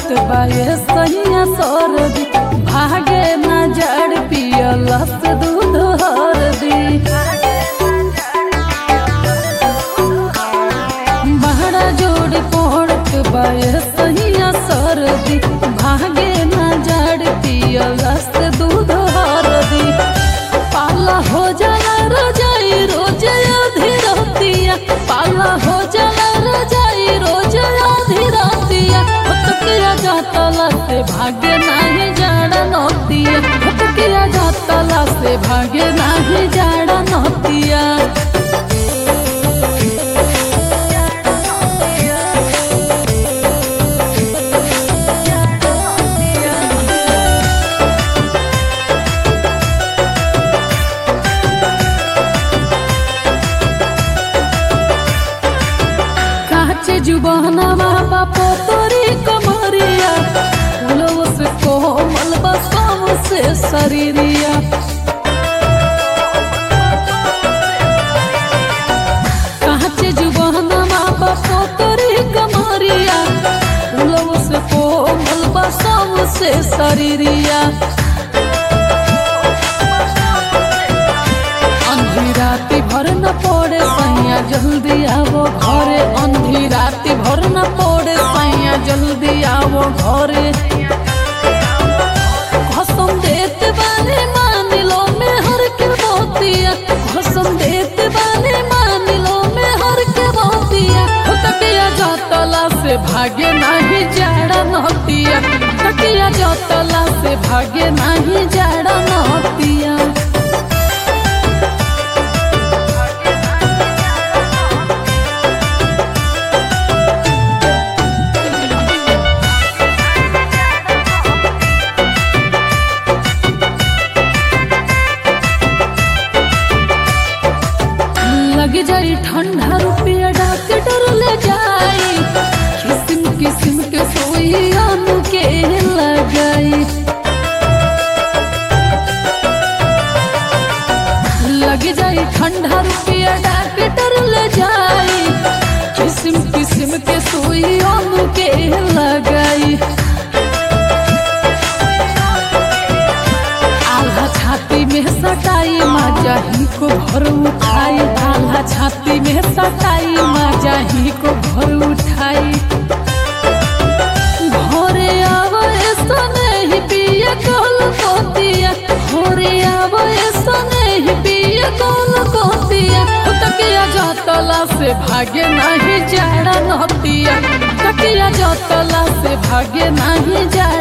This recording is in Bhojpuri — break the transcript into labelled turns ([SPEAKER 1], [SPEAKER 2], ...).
[SPEAKER 1] बाए सैया सरदी भागे ना जड़ पियलस दूध हरदी बहरा जोड़ पड़त बाए सैया सरदी भागे ना जड़ पियलस दूध हरदी पाला हो जाला रजाई रोज आधी रातिया पाला हो जाला रजाई रोज आधी रातिया हतकिया जातला से भागे नाही जाड़ा नोतिया हतकिया जातला से भागे नाही जाड़ा नोतिया काचे जुबानवा बापो तोरी कमरिया फूलों से कोमल बसों से शरीरिया काचे जुबानवा बापो तोरी कमरिया फूलों से कोमल बसों से शरीरिया अंधी राति भर न पड़े सैया जल्दी आवो घरे अंधी राति भर न पड़े सैया जल्दी आवो घरे कसम देते बाने मान लो मैं हर के मोतिया कसम देते बाने मान लो मैं हर के मोतिया हो तकिया जातला से भागे नहीं जाड़ा नोतिया तकिया जातला से भागे नहीं जाड़ा नोतिया लग जाई ठंडा रुपया डॉक्टर ले जाई किस्म किस्म के सोई आनु के लगाई लग जाई ठंडा रुपया डॉक्टर ले जाई किस्म किस्म के सोई आनु के लगाई आल्हा छाती में सटाई माजा ही को भर उठाई आल्हा छाती में सटाई माजा ही को भर उठाई भोरे आवे सने ही पिया कल कोतिया भोरे आवे सने ही पिया कल कोतिया तकिया जातला से भागे नहीं जाड़ा नतिया तकिया जातला से भागे नहीं जाड़ा